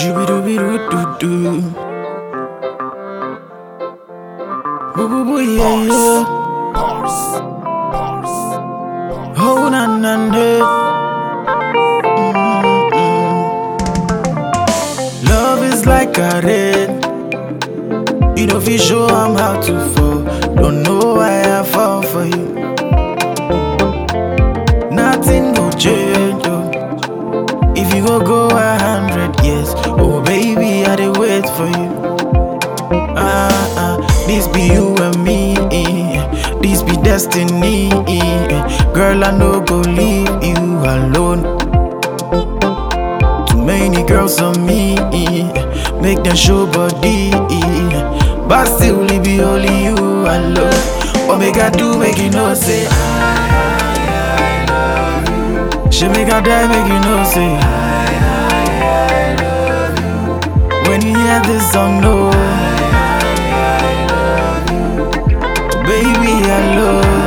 Shooby dooby doo doo doo. Boo boo boo yeah yeah. Oh na na na. Mm-mm. Love is like a red. You know, if you show I'm how to fall. Don't know why I fall for you. Nothing go change. Oh. If you go go a hundred years, oh baby, I dey wait for you. Ah ah, this be you and me. This be destiny. Girl, I no go leave you alone. Too many girls on me, make them show body, but still it be only you alone. What make I do, make you know say. She make I die, make you know say. When you hear this song, no. Baby, I love.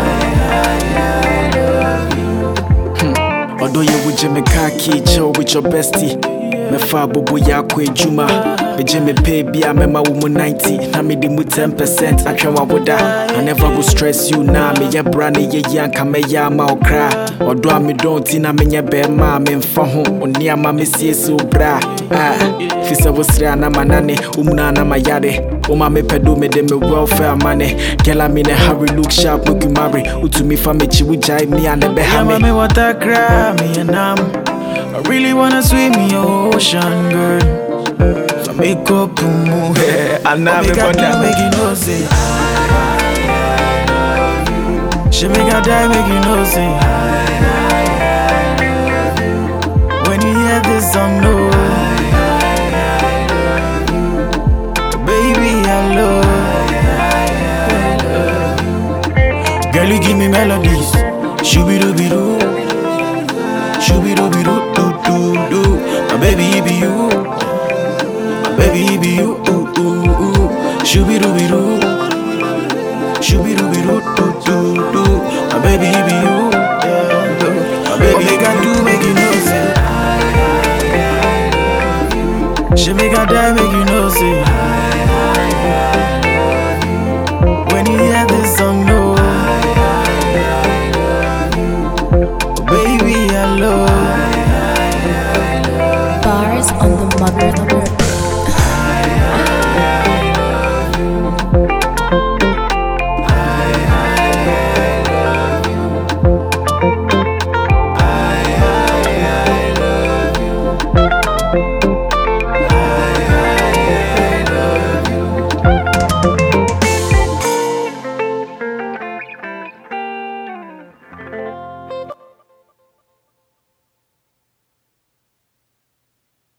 Although you would Jimmy Kaki, chill with your bestie. Me fa bobo ya kwa ejuma. Me Jimmy pay be a mema woman 90. Na me di mu 10%. I try wa woda. I never go stress you now. Me ya brand ye yanka me ya ma okra. Although me don't na me nya be ma me mfa ho. Oni ama me sie so bra. Ah, fisa wo sra na manane. Umuna na mayade. Uma me pedo me de me welfare money. Girl I'm in a hurry, look sharp, make you marry. Utu me fa me chi wujai me and the Yeah, behame. mommy, what I cry, me and I'm. I really wanna swim in your ocean, girl. So make up to move. I know make me I for die, that. make you know say. She make I die, make you know say. When you hear this song, no. Baby, I love. Girl, you give me melodies. Shooby dooby doo